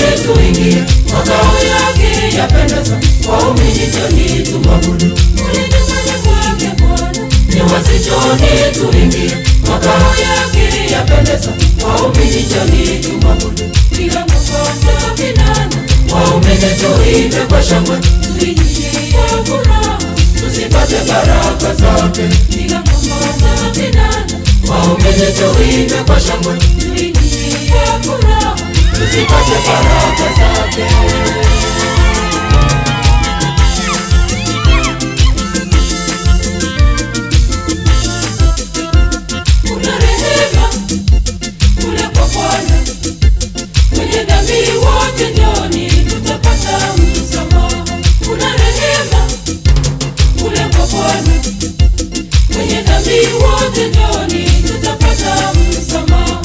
tuingie makao yake yapendeza waumini joni tumwabudu Kule nyumbani mwake Bwana, ni wasichoni tuingie makao yake yapendeza waumini joni tumwabudu piga makofi kinanda, waumini tuimbe kwa shangwe tuingie kwa furaha. tusipate baraka zake Piga makofi kinanda, waumini tuimbe kwa shangwe tuingie kwa furaha. tusipate baraka zake Kuna rehema kule kwa Bwana, wenye dhambi wote njoni, tutapata msamaha. Kuna rehema kule kwa Bwana, wenye dhambi wote njoni, tutapata msamaha.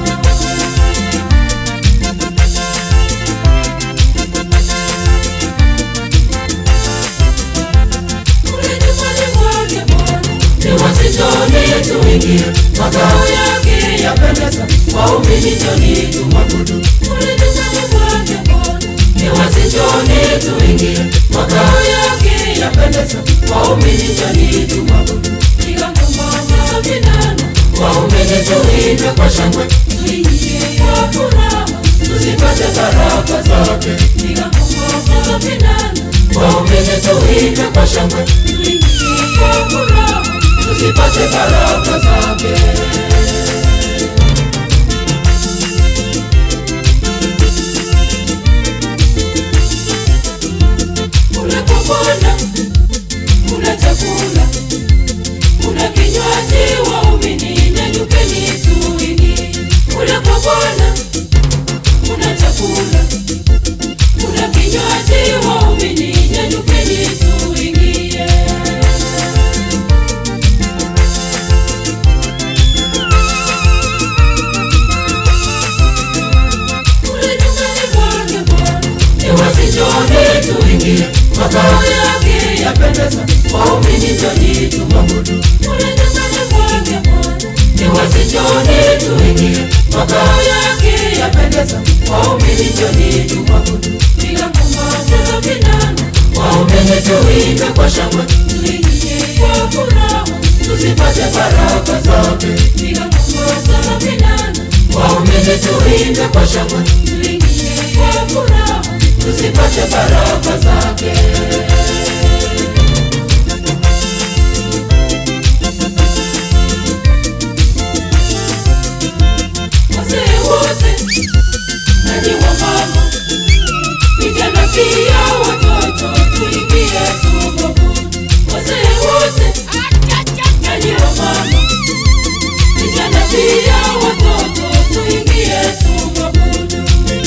Kule nyumbani mwake Bwana, ni wasichoni tuingie makao yake yapendeza waumini joni tumwabudu kule nyumbani mwake Bwana, ni wasichoni tuingie makao yake yapendeza waumini joni tumwabudu piga makofi kinanda, waumini tuimbe kwa shangwe tuingie kwa furaha. tusipate baraka zake Piga makofi kinanda, waumini tuimbe kwa shangwe tuingie kwa furaha. tusipate baraka zake Kule kwa Bwana kuna chakula, kuna kinywaji, waumini nyanyukeni tuingie. Kule kwa Bwana kuna chakula, kuna kinywaji, waumini nyanyukeni tuingie. Kule nyumbani mwake Bwana ni wasichoni tuingie makao yake yapendeza waumini joni tumwabudu kule nyumbani mwake Bwana ni wasichoni tuingie makao yake yapendeza waumini joni tumwabudu piga makofi kinanda, waumini tuimbe kwa shangwe tuingie kwa furaha. tusipate baraka zake Piga makofi kinanda, waumini tuimbe kwa shangwe tuingie kwa furaha. tusipate baraka zake Wazee wote nanyi wamama, vijana pia watoto, tuingie tuabudu. Wazee wote nanyi wamama, vijana pia watoto, tuingie tuabudu.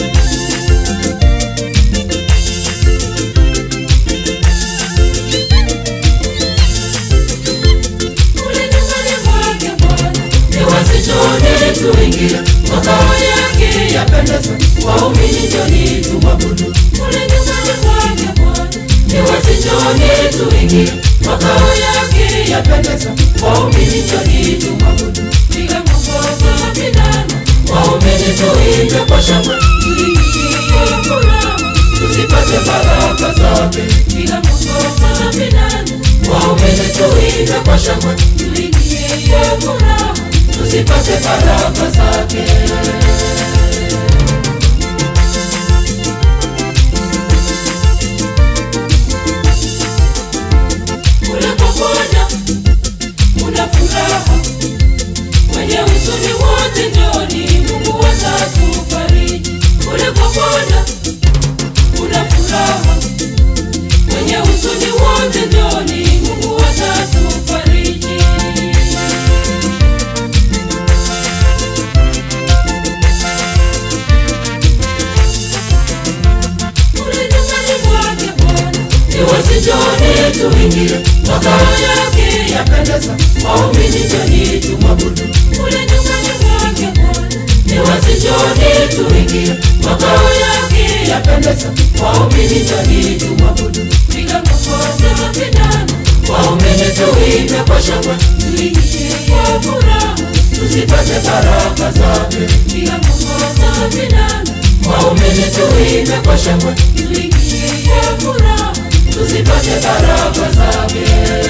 Kule nyumbani mwake Bwana ni wasichoni tuingie makao yake yapendeza waumini joni tumwabudu kule nyumbani mwake Bwana ni wasichoni tuingie makao yake yapendeza waumini joni tumwabudu piga makofi kinanda, waumini tuimbe kwa shangwe tuingie kwa furaha. tusipate baraka zake Piga makofi kinanda, waumini tuimbe kwa shangwe tuingie kwa furaha. tusipate baraka zake Kule kwa Bwana kuna furaha, wenye huzuni wote njoni, Mungu atatufariji. Kule kwa Bwana kuna furaha, wenye huzuni wote njoni, Mungu atatufariji. Kule nyumbani mwake Bwana ni wasichoni tuingie makao yake yapendeza waumini joni tumwabudu kule nyumbani mwake Bwana ni wasichoni tuingie makao yake yapendeza waumini joni tumwabudu piga makofi kinanda, waumini tuimbe kwa shangwe tuingie kwa furaha. tusipate baraka zake Piga makofi kinanda, waumini waumini tuimbe kwa shangwe tuingie kwa furaha tuzipate baraka zake